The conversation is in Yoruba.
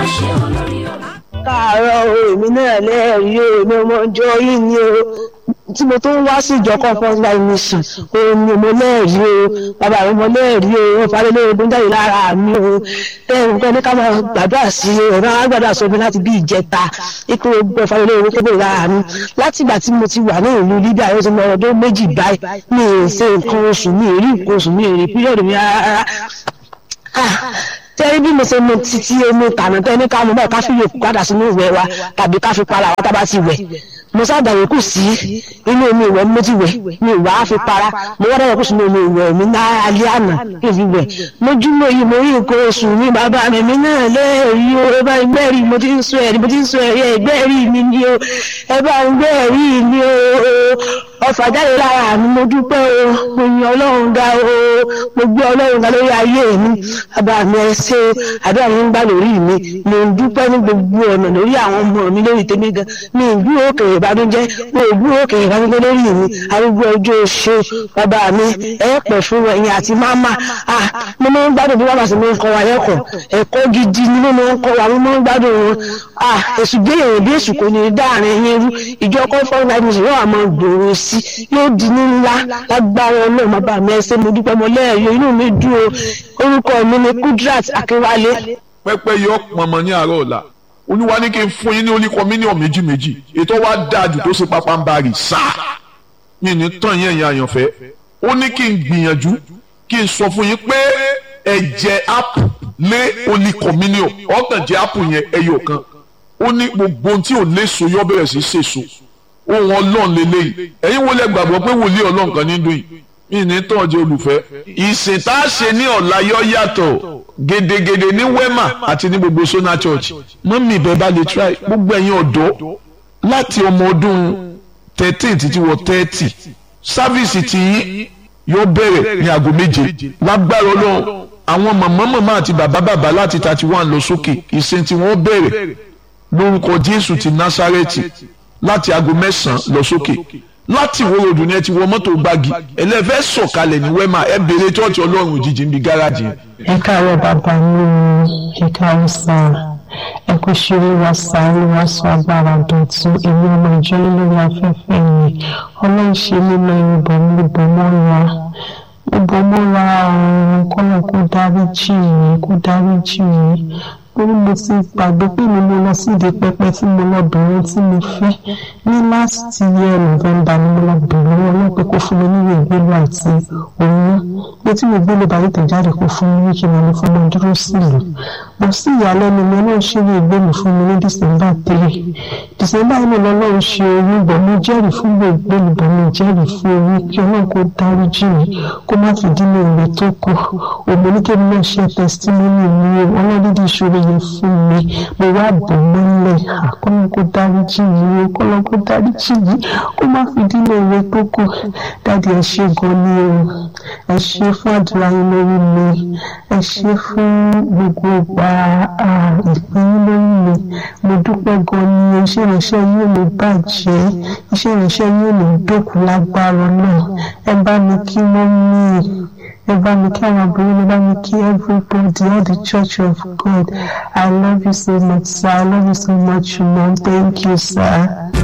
ṣe olórí ọ̀rọ̀. káàárọ̀ o èmi náà lẹ́ẹ̀rí o èmi ọmọ ọjọ́ yìí ni o tí mo tó ń wá sí ìjọ comfort life mission òun ni mo lẹ́ẹ̀rí o bàbá mi mo lẹ́ẹ̀rí o wọn falẹ̀ lórí ogun jáde lára mi o tẹ́yìn kan ní ká máa gbàdúrà sí i ọ̀rọ̀ àwọn gbàdúrà sọ mi láti bí ìjẹta ipò ogun falẹ̀ lórí ogun kébè lára mi láti ìgbà tí mo ti wà ní ìlú Libya yóò ti mọ ọdún méjì báyìí mi ì ṣe nǹkan oṣù mi ì rí nǹkan oṣù mi ì rí píríọ̀dù mi rárá tẹ́rí bí mo ṣe mu títí omi tànà tẹ́ ní ká mú báyìí ká fi yòókù padà sínú ìwẹ̀ wa tàbí ká fi para wa tá bá ti wẹ̀ mo sábàáwò kù sí inú omi ìwẹ̀ mo ti wẹ̀ mi ìwà á fi para mo wá dáwọ́ kù sínú omi ìwẹ̀ mi ní alẹ́ àná kí n fi wẹ̀ lójúmọ́ yìí mo rí nǹkan oṣù mi bàbá mi mi náà lẹ́ẹ̀rí o ẹ bá ń gbẹ́rì mo ti ń sọ ẹ̀rí mo ti ń sọ ẹ̀rí ẹ̀ gbẹ́rì mi ni o ẹ bá ń gbẹ́rì mi o ọfà jáde lára mi mo dúpẹ́ o mo yan ọlọ́run ga o mo gbé ọlọ́run ga lórí ayé mi bàbá mi ẹ ṣe àdúrà mi ń gbà lórí mi mo ń dúpẹ́ ní gbogbo ọ̀nà lórí àwọn ọmọ mi lórí tèmi gan mi ì gbúrò òkè ìbànújẹ́ mo ì gbúrò òkè ìbànújẹ́ lórí mi arúgbó ọjọ́ ṣe bàbá mi ẹ pẹ̀ fún ẹ̀yin àti máma ah mo máa ń gbádùn bí wọ́n bá sì máa ń kọ́ wa lẹ́kọ̀ọ́ ẹ̀kọ́ gidi ni mo máa ń kọ́ wa mo máa ń gbádùn wọn ah èsù gbé èèyàn bí èsù kò ní í dáàrin yín rú ìjọ kọ́ńfọ́n láì ní ìṣòro àmọ́ gbòòrò sí yóò di ní ńlá lágbára ọlọ́run bàbá mi ẹ ṣé mo dúpẹ́ mo lẹ́ẹ̀yọ inú mi dùn o orúkọ mi ni Kudrat Akínwálé. pẹ́pẹ́ yọ pọnmọ ní àárọ̀ ọ̀la olúwa ní kí n fún yín ní oníkọ mílíọ̀nù méjì méjì ètò wa dáa jù tó ṣe pápá ń bá rì sáà mi ní tán yẹn yẹn àyànfẹ́ ó ní kí n gbìyànjú kí n sọ fún yín pé ẹ̀jẹ̀ apu lé oníkọ mílíọ̀nù ọ̀tàn jẹ́ apu yẹn ẹyọ kan ó ní gbogbo ohun tí ò léso yọ bẹ̀rẹ̀ sí ṣèso ohun ọlọ́run lélẹ́yìí ẹ̀yin wo lẹ gbàgbọ́ pé wòlíì ọlọ́run kan ní dùn yìí mi ní tán ọjọ́ olùfẹ́. ìsìn tá a ṣe ní ọ̀la yọ yàtọ̀ gedegede ní wema àti ní gbogbo sona church mọ́mí ibẹ̀ bá lè try gbogbo ẹ̀yin ọ̀dọ́ láti ọmọ ọdún thirteen títí wọ thirty sáfíìsì tí yóò bẹ̀rẹ̀ ní aago méje lágbára ọlọ́run àwọn màmá màmá àti bàbá bàbá láti thirty one lọ sókè ìsìn tí wọ́n bẹ̀rẹ̀ lórúkọ jésù ti násárẹ́tì láti aago mẹ́sàn-án lọ sókè láti wo ròdù ni ẹ ti wọ mọ́tò gbági ẹlẹ́fẹ́ sọ̀kalẹ̀ ní wẹ́mà ẹ bèrè tọ́ọ̀tì ọlọ́run òjijì ń bi gáràjì yẹn. ẹ káàárọ̀ bàbá mi ẹ káàárọ̀ sá ẹ kò ṣeré wa sá ẹ wá sọ agbára dọ̀tún èmi ọmọ ìjọ lórí afẹ́fẹ́ mi ọlọ́run ṣe mímọ ìbọn mi ìbọn mọ́ra ìbọn mọ́ra ọ̀run kọ́nà kó dáríjì mi kó dáríjì mi torí mo ti gbàgbé pé mi mo lọ síde pẹpẹ tí mo lọ bẹ̀rẹ̀ tí mo fẹ́ ní last year november ni mo lọ bẹ̀rẹ̀ wọn náà pé kó fún mi níwèé ìgbélú àti oyún pé tí mo gbélé báyìí tẹ̀jáde kó fún mi kí mo lè fún mi dúró sílùú mo sì ìyàlẹ́nu mi náà ṣe ìwé ìgbélú fún mi ní december three december yìí mo lọ́ọ́ ṣe oyún bọ̀ mo jẹ́rìí fún ìwé ìgbélú bọ̀ mo jẹ́rìí fún oyún kí ọlọ́run kó dáríjì mi kó má fi dínú ìwé tó kù òmìnirikẹ́mi náà ṣe testimony mi ọlọ́dídì ìṣòro yẹn fún mi mo wá bò mọ́lẹ̀ àkọ́nà kó dáríjì mi o kọ́nà kó dáríjì mi kó má fi dínà ìwé tó kù dáàdi ẹ ṣé gan ni o ẹ ṣé fún àdúrà yín lórí mi ẹ ṣé fún gbogbo ìgbà ìpín yín lórí mi mo dúpẹ́ gan ni iṣẹ́ ìránṣẹ́ yín ò lè bàjẹ́ iṣẹ́ ìránṣẹ́ yín ò lè dókun lágbára náà ẹ bá mi kí wọ́n mí ẹ bá mi kí àwọn àbúrò mi bá mi kí everybody all the church of God I love you so much sir I love you so much mom thank you sir.